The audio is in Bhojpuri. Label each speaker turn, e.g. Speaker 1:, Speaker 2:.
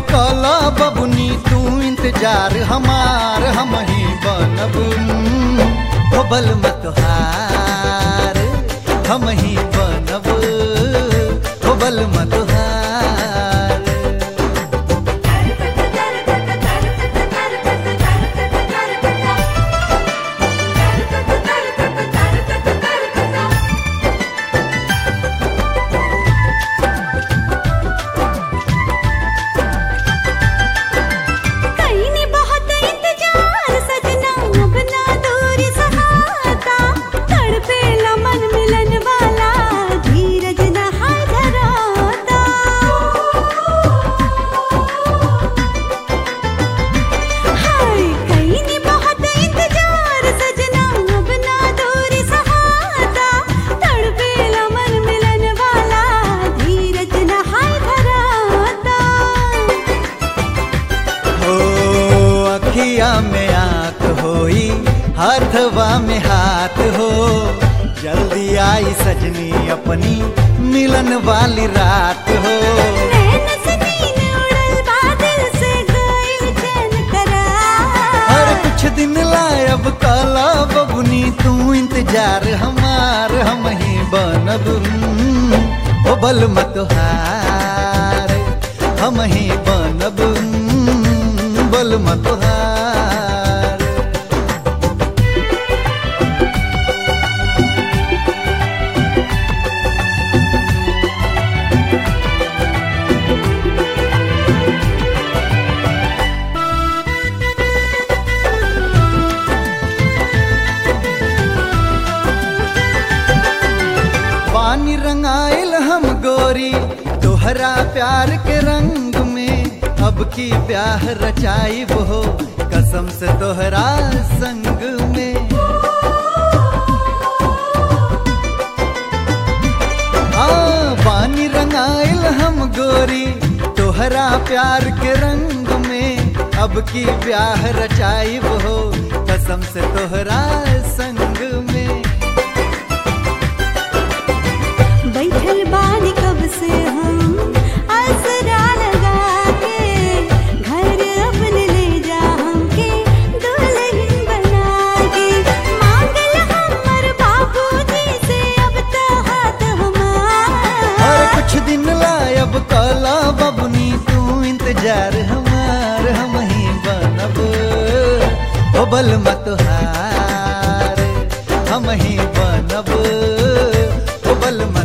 Speaker 1: कला बबुनी तू इंतजार हमार हम ही बनब हो बल मत हार हम ही बनब हो बल मत हार
Speaker 2: कहीं ने बहुत इंतजार सजना अब ना दूरी सहाता तड़पे मन मिलन वाला धीरज न हाय धराता हाय कहीं ने बहुत इंतजार सजना अब ना दूरी सहाता तड़पे मन मिलन वाला धीरज न हाय धराता
Speaker 1: हो अखिया में आंख होई हाथवा में हाथ हो जल्दी आई सजनी अपनी मिलन वाली रात हो
Speaker 2: नैन से नीन उड़ल बादल से गइल चैन करार।
Speaker 1: हर कुछ दिन लायब काला बबुनी तू इंतजार हमार हम ही बनब हम्म, ओ बल मत हार हम ही बनब हम्म, बल मत हार पानी रंगाइल हम गोरी तोहरा प्यार के रंग में अब की ब्याह रचाई हो कसम से तोहरा संग में हाँ पानी रंगाइल हम गोरी तोहरा प्यार के रंग में अब की ब्याह रचाई हो कसम से तोहरा संग में
Speaker 2: बैठल बानी कब से हम आसरा लगा के घर अपने ले जा हमके दुल्हन बना के मांगल हमर बाबूजी से अब तो हाथ हमार
Speaker 1: और कुछ दिन लायब काला बबुनी तू इंतजार हमार हम ही बनब ओ बल मत हार हम ही बनब ओ बल मत